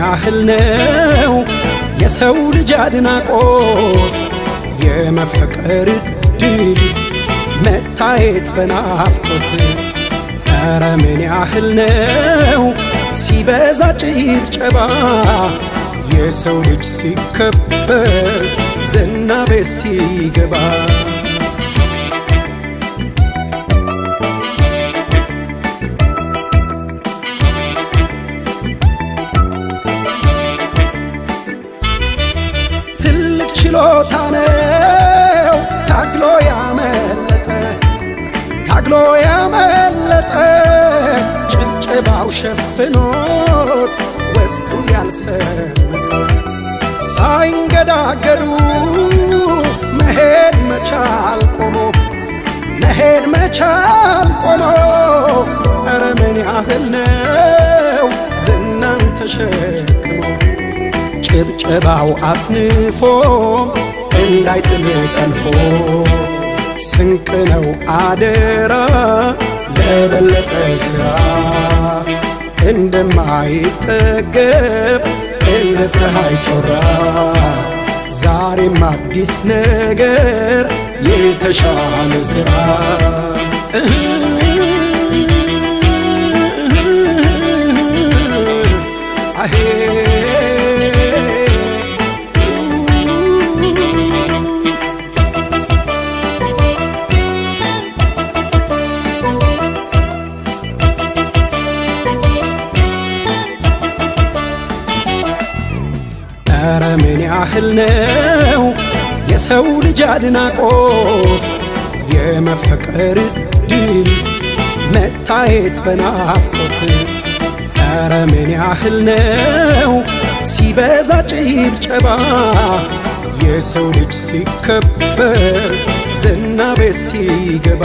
ያህል ነው የሰው ልጅ አድናቆት የመፈቀር እድል መታየት በናፍቆት ኧረ ምን ያህል ነው ሲበዛ ጭብጨባ የሰው ልጅ ሲከበር ዝና ቤት ሲገባ ትልቅ ችሎታ ነው ታግሎ ያመለጠ ታግሎ ያመለጠ ጭብጨባው ሸፍኖት ውስጡ ያልሰመጠ ሳይንገዳገዱ መሄድ መቻል ቆሞ መሄድ መቻል ቆሞ ኧረ ምን ያህል ነው ዝናን ተሸክሞ ጭብጨባው አስንፎ እንዳይጥል ጠልፎ ስንቅ ነው አደራ ለበለጠ ሥራ እንደማይጠገብ እንደ ፀሐይ ጮራ ዛሬም አዲስ ነገር የተሻለ ሥራ ኧረ ምን ያህል ነው የሰው ልጅ አድናቆት የመፈቀር እድል መታየት በናፍቆት ኧረ ምን ያህል ነው ሲበዛ ጭብጨባ የሰው ልጅ ሲከበር ዝና ቤት ሲገባ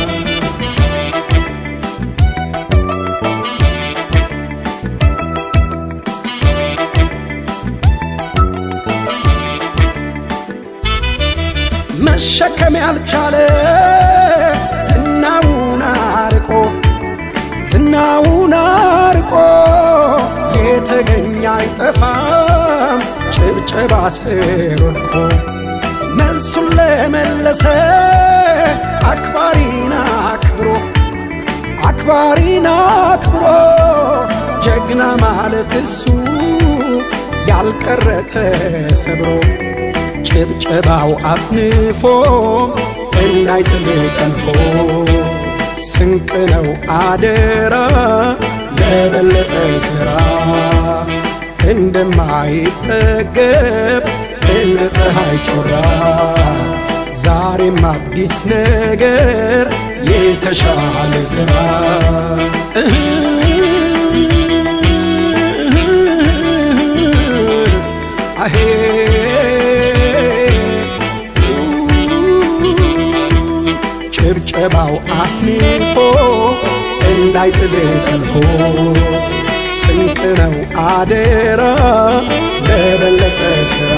መሸከም ያልቻለ ዝናውን አርቆ ዝናውን አርቆ የተገኘ አይጠፋም ጭብጨባ ስር ወድቆ መልሱን ለመለሰ አክባሪን አክብሮ አክባሪን አክብሮ ጀግና ማለት እሱ ያልቀረ ተሰብሮ ጭብጨባው አስንፎ እንዳይጥል ጠልፎ ስንቅ ነው አደራ ለበለጠ ሥራ እንደማይጠገብ እንደ ፀሐይ ጮራ ዛሬም አዲስ ነገር የተሻለ ሥራ አሄ ጭብጨባው አስንፎ እንዳይጥል ጠልፎ ስንቅ ነው አደራ ለበለጠ ሥራ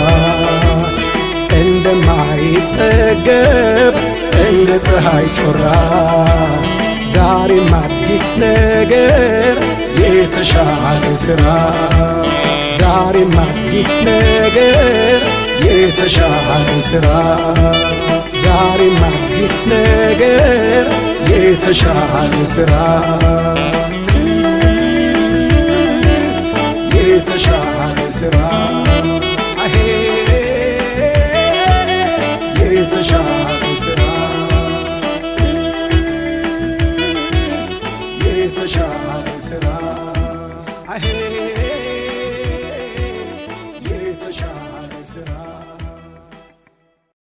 እንደማይጠገብ እንደ ፀሐይ ጮራ ዛሬም አዲስ ነገር የተሻለ ሥራ ዛሬም አዲስ ነገር የተሻለ ሥራ ዛሬም አዲስ ነገር የተሻለ ሥራ የተሻለ ሥራ አሄ የተሻለ